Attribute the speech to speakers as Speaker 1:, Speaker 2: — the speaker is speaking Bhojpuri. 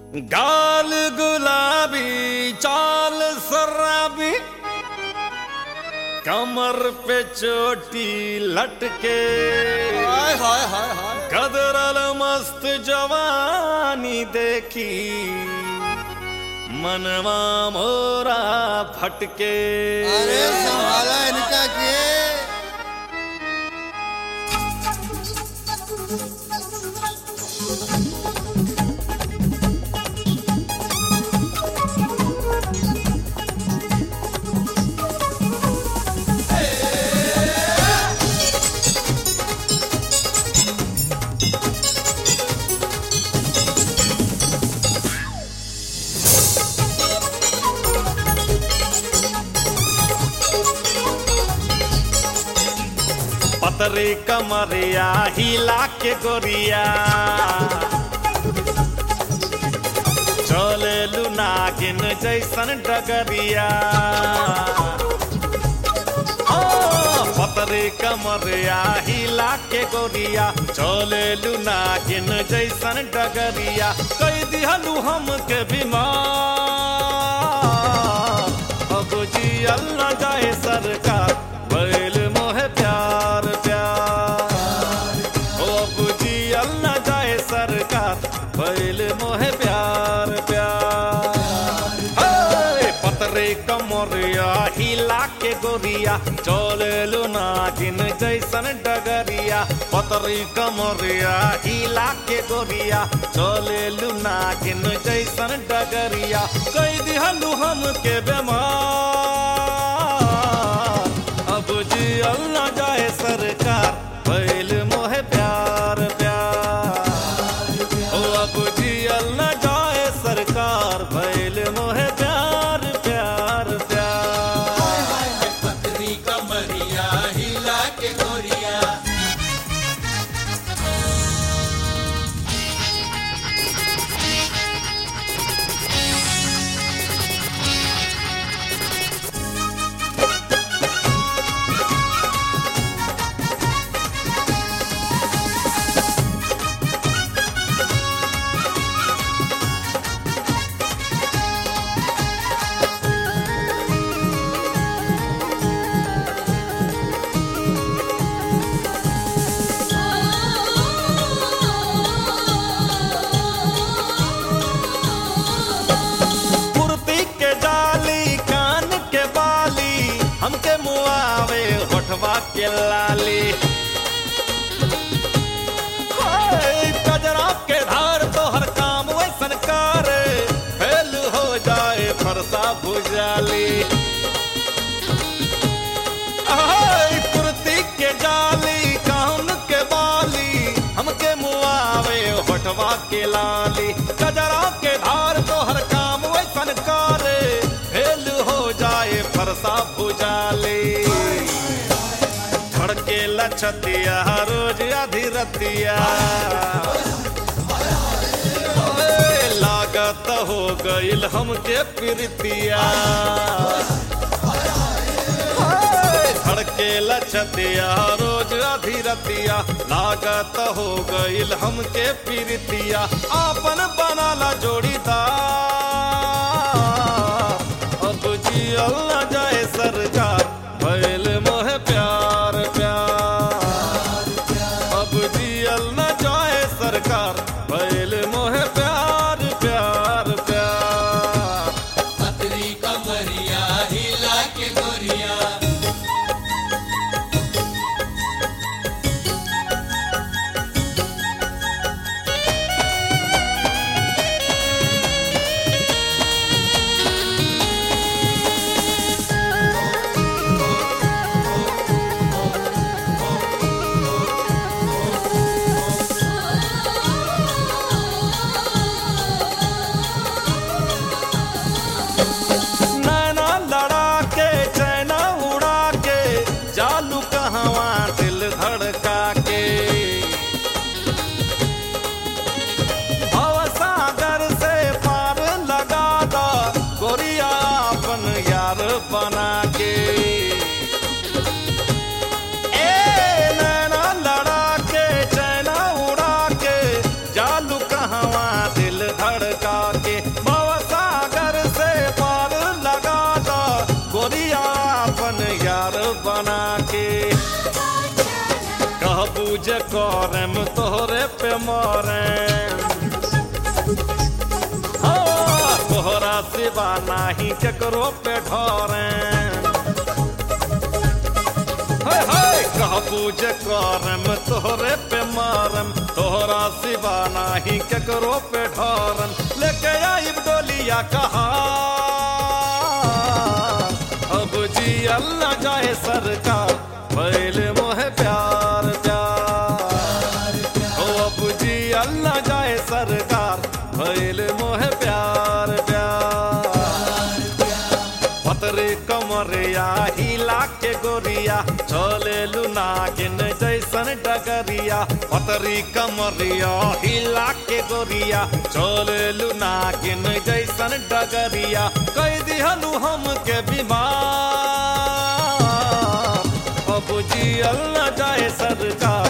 Speaker 1: गाल गुलाबी चाल शराबी कमर पे चोटी लटके
Speaker 2: हाय हाय हाय हाय
Speaker 1: कदरल मस्त जवानी देखी मनवा मोरा फटके
Speaker 2: अरे संभाला इनका के
Speaker 1: पतरे कमरिया हिला के गोरिया चले लुनागिन जैसन डगरिया ओ, पतरे कमरिया हिला के गोरिया चले लुनागिन जैसन डगरिया कई दिहलू हम के बीमार अब जियल न जाए सरकार बैल मोहे प्यार प्यार ओ अब जियल न जाए सरकार बैल मोहे प्यार प्यार हे, पतरे कमरिया हिला के गोरिया चले नागिन जैसन डगरिया पतरी कमरिया हिला के गोरिया चले नागिन जैसन डगरिया कई दिहलू हम के बेमार अब जियल न जाए सरकार बैल मोहे प्यार प्यार ओ अब जियल न जाए सरकार बैल मोहे प्यार प्यार प्यार
Speaker 2: पतरी कमरिया हिला के गोरिया
Speaker 1: कुर्ती के जाली कान के बाली हमके मुआवे होठवा के लाली हाय, कजरा के धार तो हर काम वैसन करे फेल हो जाए फरसा भुजाली हाय, कुर्ती के जाली कान के बाली हमके मुआवे होठवा के लाली कजरा के धार तो हर काम वैसन करे फेल हो जाए फरसा भुजाली धड़के लछतिया रोज आधी रतिया ओए, लागत हो गइल हमके प्रीतिया ओए, धड़के लछतिया रोज आधी रतिया लागत हो गइल हमके प्रीतिया आपन बनाला जोड़ीदार अब जियल न जाए सरकार भइल मोहे प्यार प्यार अब जियल न जाए सरकार भइल मोहे प्यार प्यार प्यार
Speaker 2: पतरी कमरिया हिला के गोरिया
Speaker 1: तोहरे पे मरे हाँ, तोहरा सिवा नाही केकरो पे ढोरे हाय हाय कहबू जे करम तोहरे पे मारम तोहरा सिवा नाही केकरो पे ढोरम लेके आइब डोलिया कहा अब जी अल्लाह जाए सरकार भैल मोहे प्यार प्यार ओ अब जी अल्लाह जाए सरकार भैल मोहे प्यार प्यार पतरे कमरिया हिला के गोरिया चले नागिन जैसन डगरिया पतरी कमरिया हिला के गोरिया चले नागिन जैसन डगरिया कह दिहनु हम के बीमार अब जी अल्लाह जाए सरकार